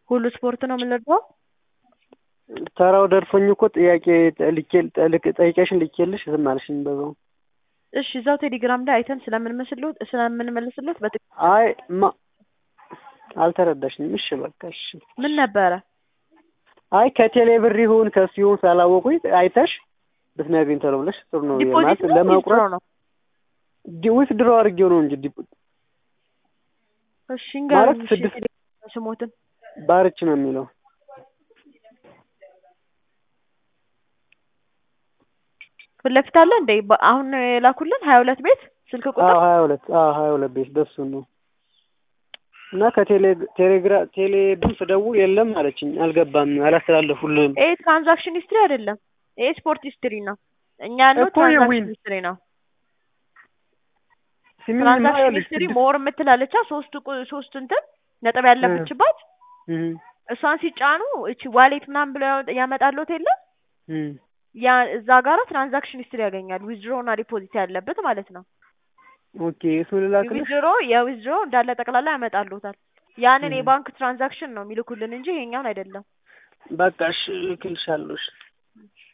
ሁሉ ስፖርት ነው የምንለው። ተራው ደርሶኝ እኮ ጥያቄ ልኬ ልክ- ጠይቄሽን ልኬልሽ ዝም አልሽኝ በዛው። እሺ እዛው ቴሌግራም ላይ አይተን ስለምንመስልዎት ስለምንመልስሎት በትክ አይ ማ አልተረዳሽኝም። እሺ በቃ እሺ። ምን ነበረ? አይ ከቴሌ ብር ይሁን ከሱ ይሁን ስላላወቁኝ አይተሽ ብትነግሪኝ ቶሎ ብለሽ ጥሩ ነው ዲፖዚት ማለት ነው ለመቁረጥ ዊዝድሮ ነው? ዊት ድሮ አድርጌው ነው እንጂ ዲፖ እሺ እንገሩኝ። ማለት እሺ ስድስት የቴሌግራም ስሞትን ባርች ነው የሚለው ፊት ለፊት አለ እንዴ? በ- አሁን ነው የላኩልን ሀያ ሁለት ቤት ስልክ ቁጥር አዎ ሀያ ሁለት አዎ ሀያ ሁለት ቤት በሱ ነው እና ከቴሌ ቴሌግራ ቴሌ ብር ስደውል የለም አለችኝ። አልገባም አላስተላለፉልህም ይሄ ትራንዛክሽን ሂስትሪ አይደለም። ይሄ ስፖርት ሂስትሪ ነው። እኛ ያለው እኮ የዊን ትራንዛክሽን ሂስትሪ ነው። ሲሚኝ ትራንዛክሽን ማያለሽ ሂስትሪ ስድስት ሞር የምትላለቻ ሶስት ቁ- ሶስት እንትን ነጥብ ያለብችባት እም እሷን ሲጫኑ እቺ ዋሌት ምናምን ብለው ያወጥ- ያመጣልዎት የለ እም ያ እዛ ጋራ ትራንዛክሽን ሂስትሪ ያገኛል። ዊዝድሮ እና ዲፖዚት ያለበት ማለት ነው። ኦኬ እሱ ልላክልሽ ዊዝድሮ የዊዝድሮ እንዳለ ጠቅላላ ያመጣልዎታል። ያንን እም የባንክ ትራንዛክሽን ነው የሚልኩልን እንጂ ይሄኛውን አይደለም። በቃ እሺ እልክልሻለሁ እሺ